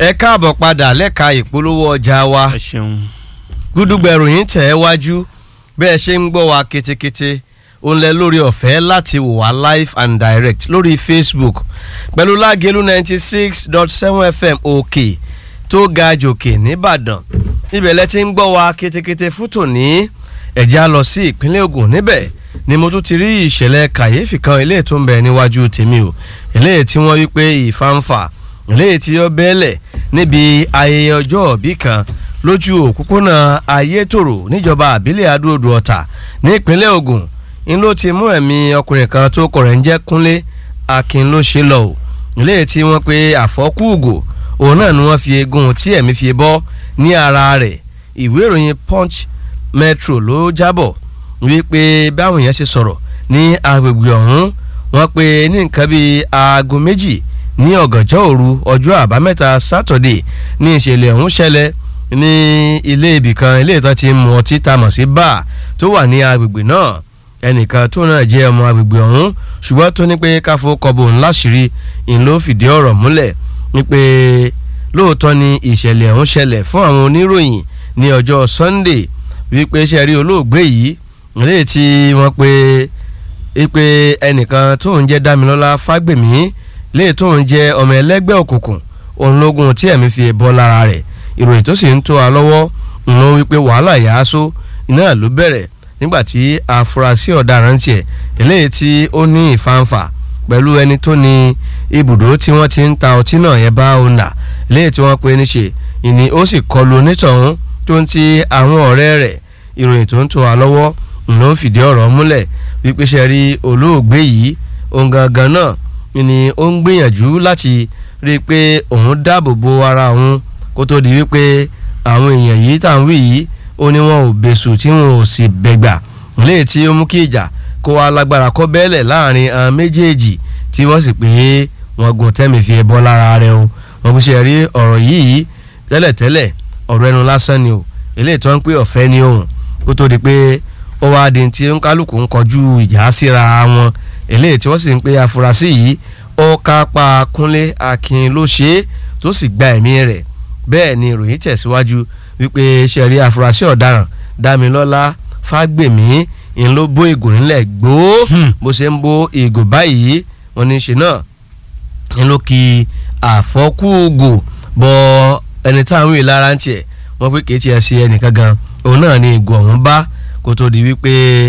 ẹ káàbọ̀ padà lẹ́ka ìpolówó ọjà wa ẹ ṣeun. gúdúgbẹ̀rù yín tẹ̀ ẹ́ wájú bẹ́ẹ̀ ṣe ń gbọ́ wa ketekete òun lẹ lórí ọ̀fẹ́ láti wò wá live and direct lórí Facebook pẹ̀lú lágẹ̀lú ninety six dot seven FM òkè tó ga jòkè nìbàdàn ibẹ̀ lẹ ti ń gbọ́ wa ketekete fún tòní ẹ̀jẹ̀ á lọ sí ìpínlẹ̀ Ògùn níbẹ̀ ni mo tún ti rí ìṣẹ̀lẹ̀ kàyéfì kan eléyìí tó ń bẹ níwájú tèmi o eléyìí tí wọ́n wí pé ìfàǹfà eléyìí tí ó bẹ́ẹ̀lẹ̀ níbi ayẹyẹ ọjọ́ òbí kan lójú òpópónà ayétòrò níjọba àbílẹ̀ adóodò ọ̀tà ní ìpínlẹ̀ Ògùn ń ló ti mú ẹ̀mí ọkùnrin kan tó kọ̀ rẹ̀ ń jẹ́ Kúnlé Akin ló ṣe lọ o eléyìí tí wọ́n pe àfọ́kù ògò òun náà ni wọ́n fi egun tí ẹ̀mí fi bọ́ ní ara rẹ̀ ìwé ìròyìn Punch Metro ló jábọ̀ wípé báwọn èèyàn ṣe sọ̀rọ̀ ní agbègbè ọ̀hún wọ́n pe ní nǹkan bíi aago méjì ní ọ̀gànjọ́ òru ọjọ́ àbámẹ́ta sátọ̀dé ní ìṣẹ̀lẹ̀ ọ̀hún ṣẹlẹ̀ ní ilé ibìkan ilé ìtọ́ ti mu ọtí tá a mọ̀ sí báà tó wà ní agbègbè náà ẹnìkan tó náà jẹ́ ọmọ agbègbè ọ̀hún ṣùgbọ́n tó ní pé káfó kọ́bọ̀ ńlá ṣírí ń ló fìdí ọ̀rọ̀ múlẹ̀ wípé lóòótọ́ ni ìṣẹ̀lẹ̀ ọ̀hún ṣẹlẹ̀ fún àwọn oníròyìn ní ọjọ́ Sunday wípé ṣe rí olóògbé yìí léyìí tí wọ́n pe wípé ẹnìkan tó ń jẹ́ Dámilọ́lá Fágbèmí léyìí tó ń jẹ́ ọmọ ẹlẹ́gbẹ́ òkùnkùn òun lógún tí ẹ̀mí fi bọ́ lára rẹ̀ ìròyìn tó sì ń tó a lọ́wọ́ ń lọ wípé wàhálà yàásó iná ló bẹ̀rẹ̀ nígbà tí afurasí ọ̀daràn tiẹ̀ eléyìí tí ó ní ìfàǹfà pẹ̀lú ẹni tó ní ibùdó tí wọ́n ti ń ta ọtí náà yẹn bá ọ̀nà eléyìí tí wọ́n pe níṣe ìní ó sì kọlu onítọ̀hún tó ń ti àwọn ọ̀rẹ́ rẹ̀ ìròyìn tó ń tó a lọ́wọ́ ń lọ fìdí ọ̀rọ̀ múlẹ̀ wípé ṣe rí olóògbé yìí òun gangan náà ni ó ń gbìyànjú láti rí i pé òun dáàbò bo ara òun kó tó di wípé àwọn èèyàn yìí tá à ń wí yìí ó ní wọn ò bẹ̀sù tí wọn ò sì bẹ̀gbà léè tí ó mú kí ìjà kó wa lágbára kó bẹ́ẹ̀lẹ̀ láàrin àwọn méjèèjì tí wọ́n sì pé wọn gun tẹ́mi fi bọ́ lára rẹ̀ o wọn kò ṣe rí ọ̀rọ̀ yìí tẹ́lẹ̀tẹ́lẹ̀ ọ̀rọ̀ ẹnu lásán ni o eléyìí tó ń pè ọ̀fẹ́ ni òun kó tó di pé ó wá di tí ń kálukú ń kọjú ìjà síra wọn eléyìí tí wọ́n sì ń pè afurasí yìí ó kápá Kúnlé Akin ló ṣe é tó sì gba ẹ̀mí rẹ̀ bẹ́ẹ̀ ni ìròyìn tẹ̀síwájú wípé ṣẹ̀rí afurasí ọ̀daràn Dámilọ́lá Fágbèmí ń ló bó ìgò nílẹ̀ gbòó bó ṣe ń bó ìgò báyìí wọn ní ṣe náà ń ló ki àfọ́kùgò bọ ẹni táwọn èèyàn lára ń tiẹ̀ wọ́n pé kì í tiẹ̀ ṣe ẹnìkan gan òun náà ni ìgò ọ̀hún bá kó tó di wípé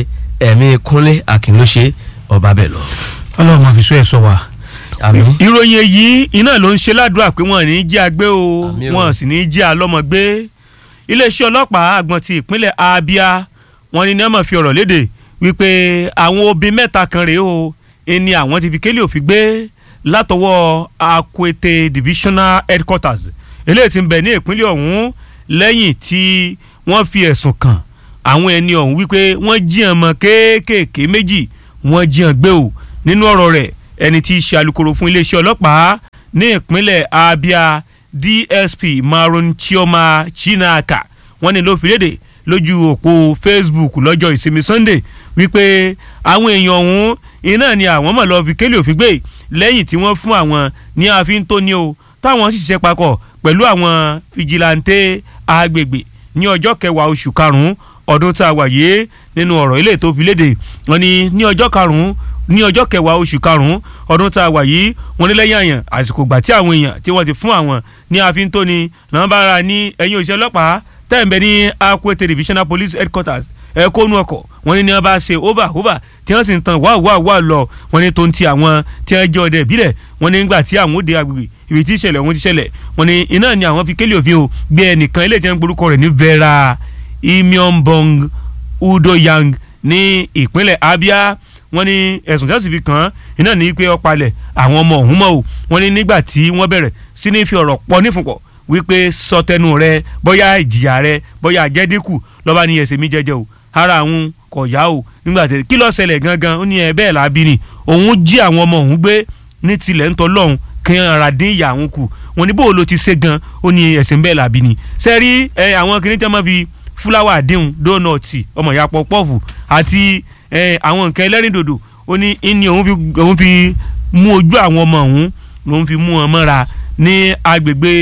ẹ̀mí Kúnlé Akin ló ṣe ọba bẹ̀ lọ. ọlọ́run máa fi sọ ẹ̀ sọ wa. àmín. ìròyìn èyí iná ló ń ṣe ládùúrà pé wọn ò ní jí agbé o Àmín o. wọn sì ní jí alọ́mọ gbé iléeṣẹ́ ọlọ́pàá àgbọ̀n ti ìpínlẹ̀ Abia wọn ni ní ọmọ fi ọ̀rọ̀ léde wípé àwọn obìnrin mẹ́ta kan rèé o ẹni àwọn ti fi kélé òfin gbé látọwọ́ Akwete divisional headquarters eléyìí tí ń bẹ ní ìpínlẹ̀ ọ̀hún lẹ́yìn tí wọ́n fi ẹ̀sùn kàn àwọn ẹni ọ̀hún wípé wọ́n jí ọmọ kéékèèké méjì wọ́n jí ọ̀n gbé o nínú ọ̀rọ̀ rẹ̀ ẹni tí í ṣe alukoro fún iléeṣẹ́ ọlọ́pàá ní ìpínlẹ̀ Abia DSP Maron Chioma Chinaka wọ́n ní ló fi léde lójú òpó Facebook lọ́jọ́ ìsinmi Sunday wípé àwọn èèyàn ọ̀hún iná ni àwọn mọ̀ lọ́ọ́ fi kélé òfin gbé lẹ́yìn tí wọ́n fún àwọn ní ààfin tó ní o táwọn sì ṣiṣẹ́ papọ̀ pẹ̀lú àwọn fìjìláńtẹ́ agbègbè ní ọjọ́ kẹwàá oṣù karùn-ún ọdún tá a wà yìí nínú ọ̀rọ̀ ilé tó fi léde wọ́n ní ní ọjọ́ karùn-ún ní ọjọ́ kẹwàá oṣù karùn-ún ọdún tá a wà yìí wọ́n ní lẹ́yìn àyàn àsìkò gbà tí àwọn èèyàn tí wọ́n ti fún àwọn ní ààfin tó ní nàbàrà ní ẹ̀yìn òṣìṣẹ́ ọlọ́pàá tẹ̀m̀bẹ̀ ní Akwete divisional police headquarters ẹ kónú ọkọ̀ wọ́n ní ní wọ́n bá ṣe over over tí wọ́n sì ń tan wá wá wá lọ wọ́n ní tó ń ti àwọn tí wọ́n jẹ́ ọdẹ ìbílẹ̀ wọ́n ní nígbà tí àwọn òde agbègbè ibi tí ìṣẹ̀lẹ̀ ọ̀hún ti ṣẹlẹ̀ wọ́n ní iná ni àwọn fi kélé òfin o gbé ẹnìkan ilé ìjẹun gborúkọ rẹ̀ ní Vera Imionbong Udoyang ní ìpínlẹ̀ Abia wọ́n ní ẹ̀sùn tí wọ́n sì fi kàn án iná ní pé ó palẹ̀ àwọn ọmọ ọ̀hún mọ́ o wọ́n ní nígbà tí wọ́n bẹ̀rẹ̀ sí ní fi ọ̀rọ̀ pọ̀ nífùnpọ̀ wípé sọtẹnu rẹ bóyá ìjìyà rẹ bóyá àjẹdínkù lọ́ba ní ẹsẹ̀ mi jẹjẹ o ara àwọn kò yá o nígbà tí kí ló ṣẹlẹ̀ gangan ó ní ẹ bẹ́ẹ̀ lábí ni òun jí àwọn ọmọ òun gbé ní tilẹ̀ ń tọ́ lọ́hùn kí ara dín ìyá àwọn kù wọn ní bó ló ti ṣe gan ó ní ẹsẹ̀ bẹ́ẹ̀ làbí ni sẹ́rí ẹ àwọn kìnìún tẹ́ máa fi fúláwà díhùn dónọ̀tì ọmọ ìyá pọ̀pọ̀fù àti ẹ àwọn nǹkan ẹlẹ́rìndòdò ó ní ní òun fi òun fi mú ojú àwọn ọmọ òun lòun fi mú wọn mọ́ra ní agbègbè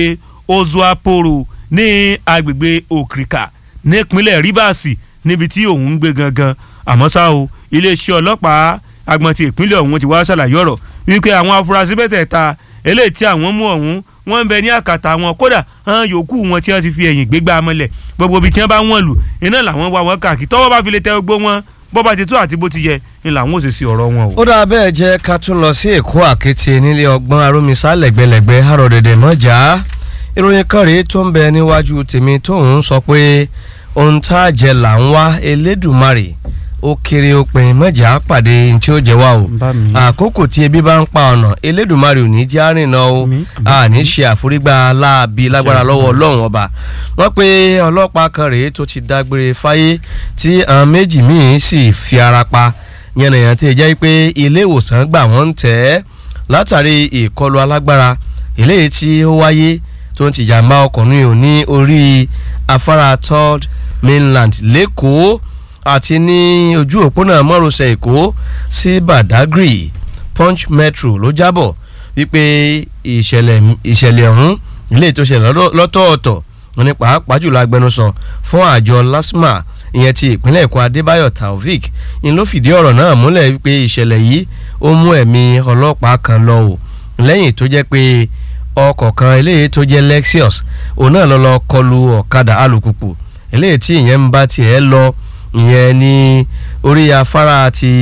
ozuaporo ní agbègbè òkìrìkà nípínlẹ̀ rivers níbi tí òun ń gbé gangan àmọ́ ṣá o iléeṣẹ́ ọlọ́pàá agbọ̀n ti ìpínlẹ̀ ọ̀hún ti wá ṣàlàyé ọ̀rọ̀ wípé àwọn afurasí mẹ́tẹ̀ẹ̀ta eléyìí tí àwọn mú ọ̀hún wọ́n ń bẹ ní àkàtà wọn kódà hàn yòókù wọn tí wọ́n ti fi ẹ̀yìn gbégbá mọ́lẹ̀ gbogbo ibi tí wọ́n bá wọ́n lù iná làwọn wá wọn káàkiri tọ́wọ́ bá fi lè tẹ gbogbo wọn bó bá ti tó àti bó ti yẹ ni làwọn ò sì sí ọ̀rọ̀ wọn o. ó dáa bẹ́ẹ̀ jẹ́ ká tún lọ sí èkó àkété nílé ọgbọ́n arómisá lẹ́gbẹ̀lẹ́gbẹ̀ àrò dẹ̀dẹ̀ mọ́jà ìròyìn kan rèé tó ń bẹ níwájú tèmi tóun sọ pé ohun tá a jẹ là ń wá elédùnmarè ó kéré ó pin mọ́jà pàdé tí ó jẹ wá o àkókò tí ebi bá ń pa ọ̀nà elédùnmarè ò ní jẹ́ àrìnà o a ní ṣe àforígbà láabi lágbára lọ́wọ́ ọlọ́run ọba wọ́n pe ọlọ́pàá kan rèé tó ti dágbére fáyé tí àwọn méjì míì sì fi ara pa yànnàyàn tí ì jẹ́ pé ilé ìwòsàn gbà wọ́n ń tẹ̀ ẹ́ látàrí ìkọlù alágbára eléyìí tí ó wáyé tó ń tìjàmbá ọkùnrin ò ní orí afárá third mainland lẹ́kọ̀ọ́ àti ní ojú òpónà márosẹ̀ èkó sí badagry punch metro ló jábọ̀ wípé ìṣẹ̀lẹ̀ ìṣẹ̀lẹ̀ ọ̀hún ilé tó ṣẹlẹ̀ lọ́tọ̀ọ̀tọ̀ wọn ní pàápàá jùlọ agbẹnusọ fún àjọ lasma ìyẹn ti ìpínlẹ̀ èkó adébáyọ̀ taofik ń ló fìdí ọ̀rọ̀ náà múlẹ̀ wípé ìṣẹ̀lẹ̀ yìí ó mú ẹ̀mí ọlọ́pàá kan lọ o lẹ́yìn tó jẹ́ pé ọkọ̀ kan eléyìí tó jẹ́ lexus òun náà lọ lọ kọlu ọ̀kadà alùpùpù eléyìí tí ìyẹn ń bá tiẹ̀ lọ ìyẹn ní orí afárá ti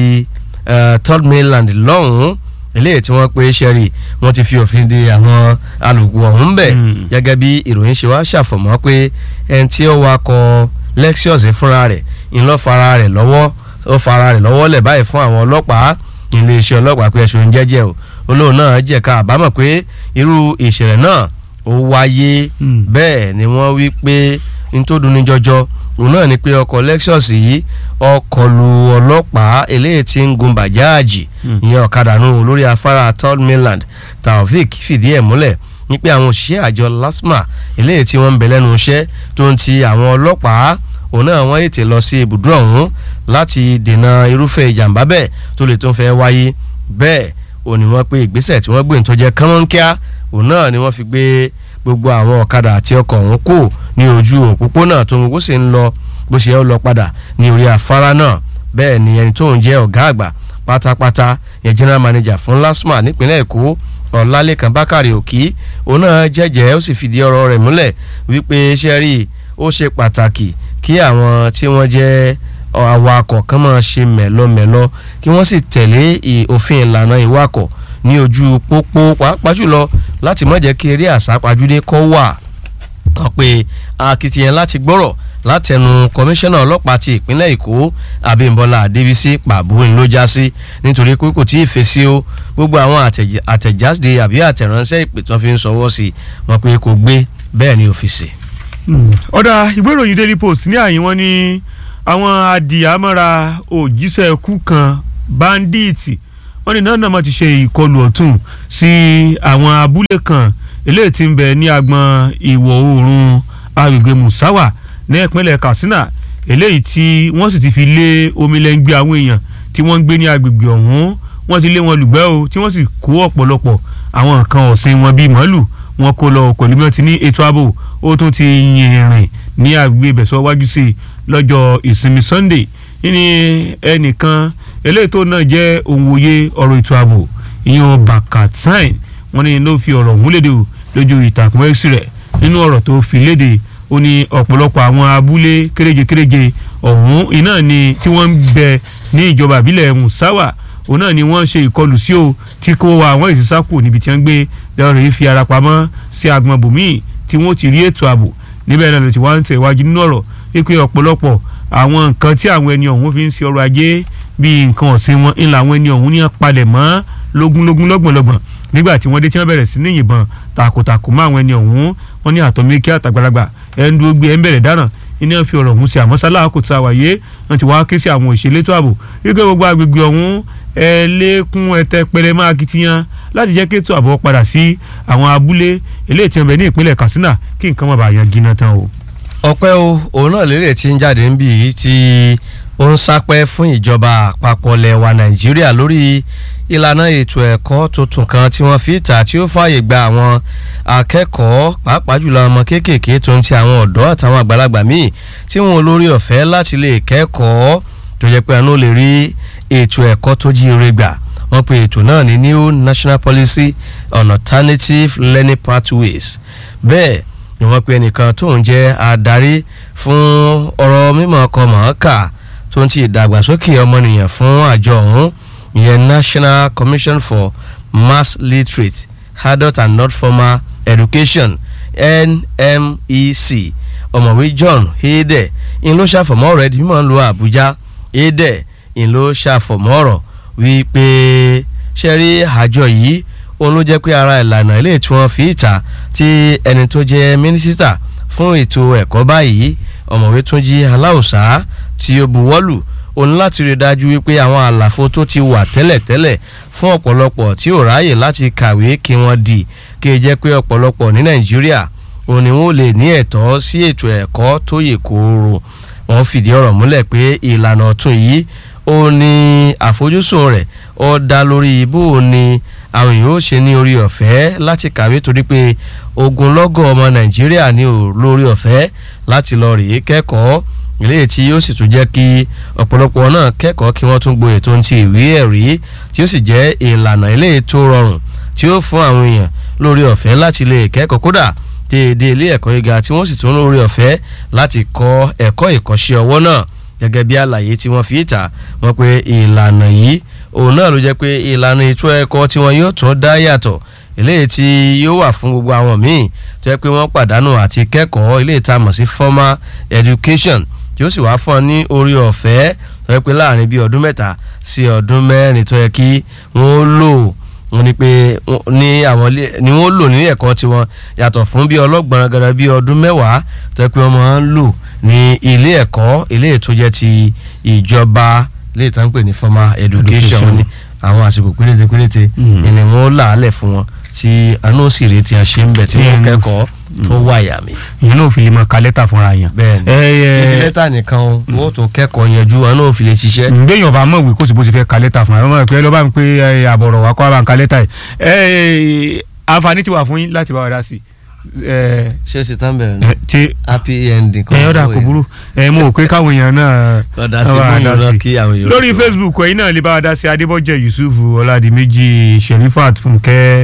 third mainland lọ́hùn-ún eléyìí tí wọ́n pe sẹ́rí wọ́n ti fi òfin de àwọn alùpùpù ọ̀hún bẹ̀ gẹ́gẹ́ bí ìròyìn ṣe wá ṣàfọ̀mọ́ pé ẹni tí ó wakọ̀ lexus fúnra rẹ̀ ń lọ́ fara rẹ̀ lọ́wọ́ ó fara rẹ̀ lọ́wọ́ lẹ̀ báyìí fún àwọn ọlọ́pàá iléeṣẹ́ ọlọ́pàá pé ẹ̀sùn jẹ́jẹ́ o olóhùn náà jẹ̀ka àbámọ̀ pé irú ìṣẹ̀lẹ̀ náà ó wáyé bẹ́ẹ̀ ni wọ́n wí pé nítòdúnni jọjọ òun náà ni pé ọkọ̀ lexus yìí ọkọ̀ lu ọlọ́pàá eléyìí tí ń gun bàjáàjì ìyẹn ọ̀kadà nù lórí afárá third mainland taofik fìdí ẹ̀ múlẹ̀ ní pé àwọn òṣìṣẹ́ àjọ lasma eléyìí tí wọ́n ń bẹ lẹ́nu iṣẹ́ tó ń ti àwọn ọlọ́pàá òun náà wọ́n ètè lọ sí ibùdó ọ̀hún láti dènà irúfẹ́ ìjàmbá bẹ́ẹ̀ tó lè tó ń fẹ́ wáyé bẹ́ẹ̀ ò ní wọ́n pé ìgbésẹ̀ tí wọ́n gbé nítorí jẹ́ kánmọ́nkíá òun náà ni wọ́n fi gbé gbogbo àwọn ọ̀kadà àti ọkọ̀ ọ̀hún kù ní ojú òpópónà tó ń gbogbo sì ń lọ bó ṣe ń lọ padà ní orí afárá náà bẹ́ẹ̀ ni ẹni tó ń jẹ́ ọ̀gá àgbà pátápátá yẹn general manager fún lasma nípínlẹ̀ èkó ọ̀làlẹ́kan bákàrẹ̀ òkì òun náà jẹ́jẹ́ ó sì fìdí ọ̀rọ̀ rẹ̀ múlẹ̀ wípé sẹ́rí ó ṣe pàtàkì kí àwọn tí wọ́n jẹ́ awakọ̀ kan máa ṣe mẹ̀lọmẹ̀lọ kí wọ́n sì tẹ̀lé òfin ìlànà ìwakọ̀ ní ojú pópó pàápàá jùlọ láti má jẹ́ kí eré àsápajúdé kọ́ wà wọ́n pe akitiyan láti gbọ́rọ̀ látẹnu kọmíṣánná ọlọ́pàá ti ìpínlẹ̀ èkó abímbọ́lá adébísí pàbóyìn ló já sí nítorí pé kò tí ì fèsì o gbogbo àwọn àtẹ̀jáde àbí àtẹ̀ránṣẹ́ ìpè tí wọ́n fi ń sọwọ́ sí wọn pé kò gbé bẹ́ẹ̀ ni ọ́fíìsì. ọ̀dà ìwé ìròyìn daily post ní àyín wọn ní àwọn adìyàmọ́ra òjíṣẹ́ kú kan báńdíìtì wọ́n ní náà náà ti ṣe ìkọlù ọ̀tún sí àwọn abúlé kan eléyìí tí ń bẹ ní agbọn ìwọ̀ oòrùn agbègbè musawa ní ìpínlẹ̀ katsina eléyìí tí wọ́n sì ti fi lé omi lẹ́ngbẹ́ àwọn èèyàn tí wọ́n ń gbé ní agbègbè ọ̀hún wọ́n ti lé wọn lùgbẹ́ o tí wọ́n sì kó ọ̀pọ̀lọpọ̀ àwọn nǹkan ọ̀sìn wọn bíi màálù wọn kó lọ pẹ̀lú bí wọ́n ti ní ètò ààbò ó tún ti yìnrìn ní agbègbè ìbẹ̀sọ̀ wájú sí i lọ́jọ́ ìsinmi sunday ní ẹnìkan eléyìí tó náà jẹ́ òǹwòye ọ̀rọ̀ ètò ààbò ìyẹn bakatain wọ́n ní ló fi ọ̀rọ̀ ọ̀hún léde o lójú ìtàkùn x rẹ̀ nínú ọ̀rọ̀ tó fi léde ó ní ọ̀pọ̀lọpọ̀ àwọn abúlé kéréje kéréje ọ̀hún iná ni tí wọ́n ń bẹ ní ìjọba ìbílẹ̀ musawa òun náà ni wọ́n ṣe ìkọlù sí o tí kò wá àwọn ìsísákù níbi tí wọ́n gbé lọ́rọ̀ yìí fi ara pamọ́ sí agbọn bòmíì tí wọ́n ti rí ètò ààbò níbẹ̀ náà ló ti wá ń tẹ̀ wájú nínú ọ̀rọ̀ wípé ọ̀pọ̀lọpọ̀ àwọn nǹkan tí àwọn ẹni ọ̀hún fi ń ṣe ọrọ̀ ajé bíi nǹkan ọ̀sìn wọn ńlá àwọn ẹni ọ̀hún ní palẹ̀ mọ́ lógúnlógún lọ́gbọ̀nlọ́gbọ̀n nígbà tí wọ́n dé tí wọ́n bẹ̀rẹ̀ sí ní yìnbọn takòtakò mọ́ àwọn ẹni ọ̀hún wọ́n ní àtọ̀mẹ́kí àtàgbàlagbà ẹ̀ ń dúró gbé ẹ̀ ń bẹ̀rẹ̀ dáná iná fi ọ̀rọ̀ ọ̀hún sí àmọ́ sálà kò tá a wáyé wọ́n ti wá ké sí àwọn òṣèlétò ààbò wípé gbogbo agbègbè ọ̀hún ẹ lékún ẹtẹ pẹrẹ máa kitiyan láti jẹ́ kéètò ààbò padà sí àwọn abúlé eléyìí tí wọ́n bẹ ní ìpínlẹ̀ Katsina kí nǹkan má bàa yan gíná tán o. ọpẹ́ o òun náà lérè tí ń jáde ń bì í tí ó ń sápẹ́ fún ìjọba àpapọ̀ lẹ̀ wa Nàìjíríà lórí ìlànà ètò ẹ̀kọ́ tuntun kan tí wọ́n fi ta tí ó fààyè gba àwọn akẹ́kọ̀ọ́ pàápàá jùlọ ọmọ kéékèèké tó ń ti àwọn ọ̀dọ́ àtàwọn àgbàlagbà míì tí wọn ò lórí ọ̀fẹ́ láti lè kẹ́kọ̀ọ́ tó jẹ́ pé àánú lè rí ètò ẹ̀kọ́ tó jíire gbà wọ́n pe ètò náà ní new national policy on alternative learning pathways bẹ́ẹ̀ ni wọ́n pe ẹnìkan tó ń jẹ́ adarí fún ọ̀rọ̀ mímọ̀ ọkọ̀ mọ̀ọ́kà tó ń ti ìdàgbàsókè ọmọnìyàn fún àjọ ọ̀hún ìyẹn national commission for mass literate adult and not formal education nmec ọ̀mọ̀wé john hayde ń ló ṣàfọ̀mọ́ ọ̀rọ̀ ẹ̀dí mímọ́ ń lo àbújá hayde ń ló ṣàfọ̀mọ́ ọ̀rọ̀ wípé ṣe rí àjọ yìí òun ló jẹ́ pé ara ìlànà ilé tí wọ́n fi ìta tí ẹni tó jẹ́ mínísítà fún ètò ẹ̀kọ́ báyìí ọ̀mọ̀wé túnjí aláùsá tí ó buwọ́lù òun láti rí dájú wípé àwọn àlàfo tó ti wà tẹ́lẹ̀tẹ́lẹ̀ fún ọ̀pọ̀lọpọ̀ tí ò ráàyè láti kàwé kí wọ́n di kí ẹ jẹ́ pé ọ̀pọ̀lọpọ̀ ní nàìjíríà òun ni wọ́n lè ní ẹ̀tọ́ sí ètò ẹ̀kọ́ tó yè kooro wọ́n fìdí ọ̀rọ̀ múlẹ̀ pé ìlànà ọ̀tun yìí ó ní àfojúsùn rẹ̀ ó dá lórí bó ni àwọn èèyàn ó ṣe ní orí ọ̀fẹ́ láti kàwé torí pé ogunlọ́gọ̀ ọmọ nàìjíríà ní ò lórí ọ̀fẹ́ láti lọ rèé kẹ́kọ̀ọ́ eléyìí tí yóò sì tún jẹ́ kí ọ̀pọ̀lọpọ̀ náà kẹ́kọ̀ọ́ kí wọ́n tún gboyè tó ń ti ìwé ẹ̀rí tí ó sì jẹ́ ìlànà eléyìí tó rọrùn tí ó fún àwọn èèyàn lórí ọ̀fẹ́ láti lè kẹ́kọ̀ọ́ kódà déédé ilé ẹ̀kọ́ gíga tí wọ́n sì tún lórí ọ̀fẹ́ láti kọ́ ẹ̀kọ́ ìkọ́ṣẹ́ ọwọ́ náà gẹ́gẹ́ bí àlàyé tí wọ́n fi ìta wọ́n pé ìlànà yìí òun náà ló jẹ́ pé ìlànà ètò ẹ̀kọ́ tí wọ́n yóò tún dá yàtọ̀ eléyìí tí yóò wà fún gbogbo àwọn míì tó yẹ pé wọ́n pàdánù àti kẹ́kọ̀ọ́ eléyìí tá a mọ̀ sí formal education tí ó sì wá fún ọ ní orí ọ̀fẹ́ tó yẹ pé láàrin bíi ọdún mẹ́ta sí ọdún mẹ́rin tó yẹ kí wọ́n lò wọ́n ní pé ní àwọn ni wọ́n lò ní ẹ̀kọ́ tiwọn yàtọ̀ fún bíi ọlọ́gbọ̀n gẹ́gẹ́ bíi ọdún mẹ́wàá tó yẹ pé wọ́n máa ń lò ní ilé ẹ̀kọ́ ilé ètò jẹ́ ti ìjọba ilé ìtàn pè ní formal education ní àwọn àsìkò péréte péréte ìní wọn là á lẹ̀ fún wọn tí àánú sì rí tí a ṣe ń bẹ̀ tí wọ́n kẹ́kọ̀ọ́ tó wáyà mi. ìyẹn náà ò fi lè mọ ka lẹ́tà fúnra yẹn. bẹ́ẹ̀ni kí lẹ́tà nìkan o wọ́n tún kẹ́kọ̀ọ́ yanjú àánú ò fi lè ṣiṣẹ́. béèyàn bá mọ̀ wí kó sì bó ti fẹ́ ka lẹ́tà fúnra yẹn pé lọ́ba mi pé àbọ̀rọ̀ wa kọ́ bá ń ka lẹ́tà yìí. àǹfààní ti wà fún yín láti bá wa dá sí i ṣé o ṣe tán bẹ̀rẹ̀ ni ṣe happy ending kan ẹ ọ̀dà kò burú ẹ mo ò pé káwọn èèyàn náà lọ́dà sí fún yín lọ kí àwọn èèyàn. lórí facebook ẹ̀yin náà lè bá wa dá sí adébọ́jẹ́ yusuf ọ̀làdìmẹ́jì sherifat fúnkẹ́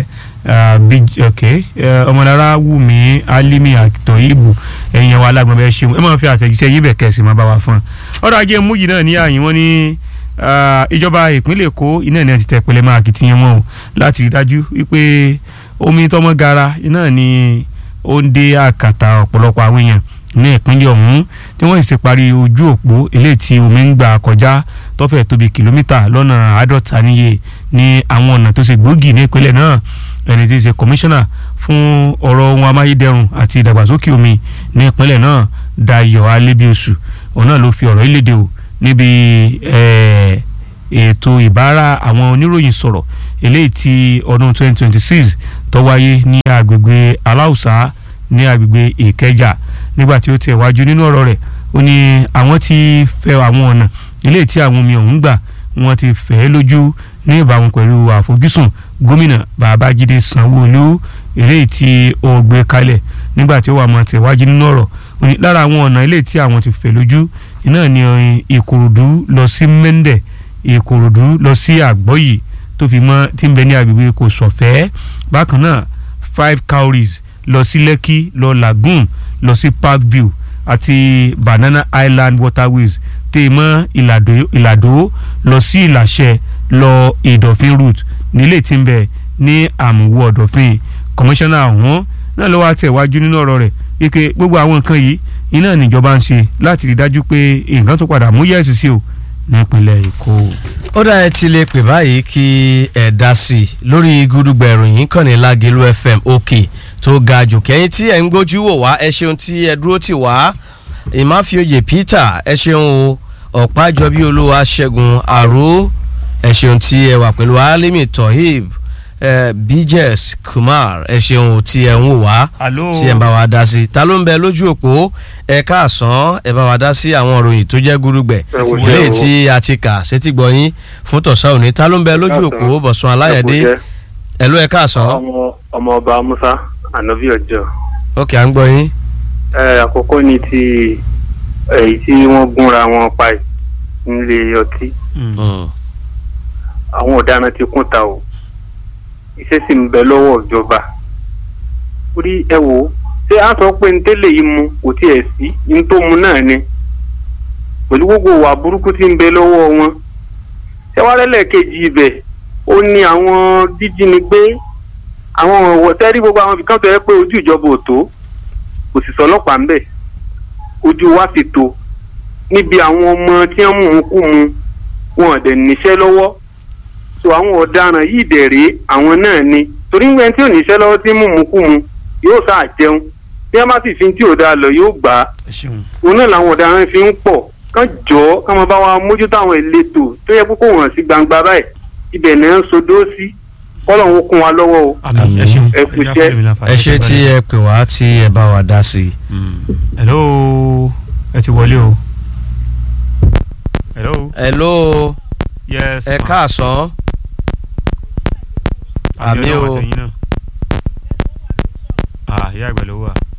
ọmọlára wùmí alimi àtọ̀yìbù ẹ̀yin wa alágbọ̀n bẹ́ẹ̀ ṣeun ẹ máa fi àtẹ̀jíṣẹ́ yín bẹ̀ kẹ́sì máa bá wa fún un. ọ̀rọ̀ ajé mújì náà ní àyìn wọn ní ìjọba ìpínlẹ̀ èkó iná ní ẹ ti tẹ̀ pẹ̀lẹ́ máa kìtìyàn wọn o láti rí dájú wípé omi tọmọ gara iná ni ó ń dé àkàtà ọ̀pọ̀lọpọ̀ àwọn èèyàn ní ìpínlẹ̀ ọ̀hún tí wọ́n sì parí ojú òpó eléyìí tí omi ń gbà kọjá tọ́fẹ̀ tóbi kìlómítà lọ́nà àádọ́ta níye ní àwọn ọ̀nà tó ṣe gbòógì ní ìpínlẹ̀ náà ẹni tí í ṣe kọmíṣánná fún ọ̀rọ̀ ohun amáyédẹrùn àti ìdàgbàsókè omi ní ìpínlẹ̀ náà Dayọ̀ Alébíoṣù òun náà ló fi ọ̀rọ̀ ìlédè o níbi ètò ìbára àwọn oníròyìn sọ̀rọ̀ eléyìí tí ọdún 2026 tó wáyé ní agbègbè aláùsá ní agbègbè ìkẹjà nígbà tí ó tẹ̀ wájú nínú ọ̀rọ̀ rẹ̀ ó ní àwọn ti fẹ́ àwọn ọ̀nà eléyìí tí àwọn omi ọ̀hún gbà wọ́n ti fẹ́ lójú ní ìbámu pẹ̀lú àfojúsùn gómìnà babájídé sanwó-olú eléyìí tí ó gbé kalẹ̀ nígbà tí ó wà mọ́ tẹ̀ wájú nínú ọ̀rọ̀ ó ní lára àwọn ọ̀nà eléyìí tí àwọn ti fẹ́ lójú iná ní ìkòròdú lọ sí mẹ́ndẹ̀ ìkòròdú lọ sí àgbọ́yì tó fi mọ́ tí ń bẹ ní agbègbè kò sọ̀fẹ́ bákan náà five cowries lọ sí lẹ́kì lọ lagoon lọ sí parkview àti banana island waterways tè mọ́ ìlàdó ìlàdó lọ sí ìlàṣẹ lọ ìdọ̀fin route nílé tí ń bẹ ní àmúwò ọ̀dọ̀fin kọmíṣánná ọ̀hún náà ló wá tẹ̀wájú nínú ọ̀rọ̀ rẹ̀ wípé gbogbo àwọn nǹkan yìí iná níjọba ń ṣe láti rí dájú pé nǹkan tó padà mú yẹ̀sì sí o nípínlẹ̀ èkó. ó dá ẹ ti lè pè báyìí kí ẹ dá sí i lórí gúdúgbà ìròyìn kan ní Lágelú FM òkè tó ga jù kẹ́yìn tí ẹ̀ ń gbójú wò wá ẹ ṣeun tí ẹ dúró tì wá ìmáfíòyè Peter ẹ ṣeun o ọ̀pájọbí olúwa ṣẹ́gun àró ẹ ṣeun tí ẹ wà pẹ̀lú alimi tohib eh, bjes kumar ẹ ṣeun tí ẹ ń wò wá alo tí ẹ ń bá wa dá sí ta ló ń bẹ lójú òpó ẹ káàsán ẹ bá wa dá sí àwọn ìròyìn tó jẹ́ gúrúgbẹ̀ Ẹ wò ṣe eléyìí o. tí a ti kà sétí gbọ̀yìn fún tọ̀sán òní ta ló ń bẹ lójú Káàsán. òpó bọ̀sùn aláyẹ̀dé ẹ ló ẹ káàsán ọmọ ọmọ ọba musa anabi ọjọ ókè à ń gbọ́ yín ẹ àkọ́kọ́ ni ti èyí tí wọ́n gúnra wọn pa yìí nílé ọtí Mm. Mm. àwọn ọ̀daràn ti kún ta o iṣẹ́ sì ń bẹ lọ́wọ́ ìjọba orí ẹ wò ó ṣé a sọ pé ntẹ́lẹ̀ yìí mu kò tiẹ̀ sí ní tó mu náà ni pẹ̀lú gbogbo ìwà burúkú tí ń bẹ lọ́wọ́ wọn ṣẹ́wárẹ́lẹ̀ kejì ibẹ̀ ó ní àwọn jíjínigbé àwọn ọ̀wọ́ tẹ́rí gbogbo àwọn ibìkan tó yẹ pé ojú ìjọba ò tó kò sì sọlọ́pàá ńbẹ̀ ojú wa sì tó níbi àwọn ọmọ tí wọ́n mú un kú mu wọn ò dẹ̀ níṣẹ́ lọ́wọ́ so àwọn ọ̀daràn yìí dẹ̀rẹ́ àwọn náà ni torí ń gbẹ́ tí ò níṣẹ́ lọ́wọ́ tí mú mu kú mu yóò sáà jẹun bí wọ́n bá sì fi tí ò dáa lọ yóò gbà á ẹ ṣeun òun náà làwọn ọ̀daràn fi ń pọ̀ kán jọ ọ́ kán máa bá wa mójútó àwọn ìletò tó yẹ kókó wọn sí gbangba báyìí ibẹ̀ náà ń sodó sí kọ́lọ̀ ń kún wa lọ́wọ́ o. àmì ẹ ṣeun Ẹ kú jẹ́ iṣẹ́. àfẹ́lẹ́mí láǹfààní ẹ ṣe láti tí bẹ̀rẹ̀. ẹ pè wá tí ẹ bá wa dá sí i. Mm. hello ẹ ti wọlé o hello ẹ ló yes ẹ ma. káàsán àmì Ọlọ́run o. àtẹ̀yìn náà. ah ìyá àgbà ló wà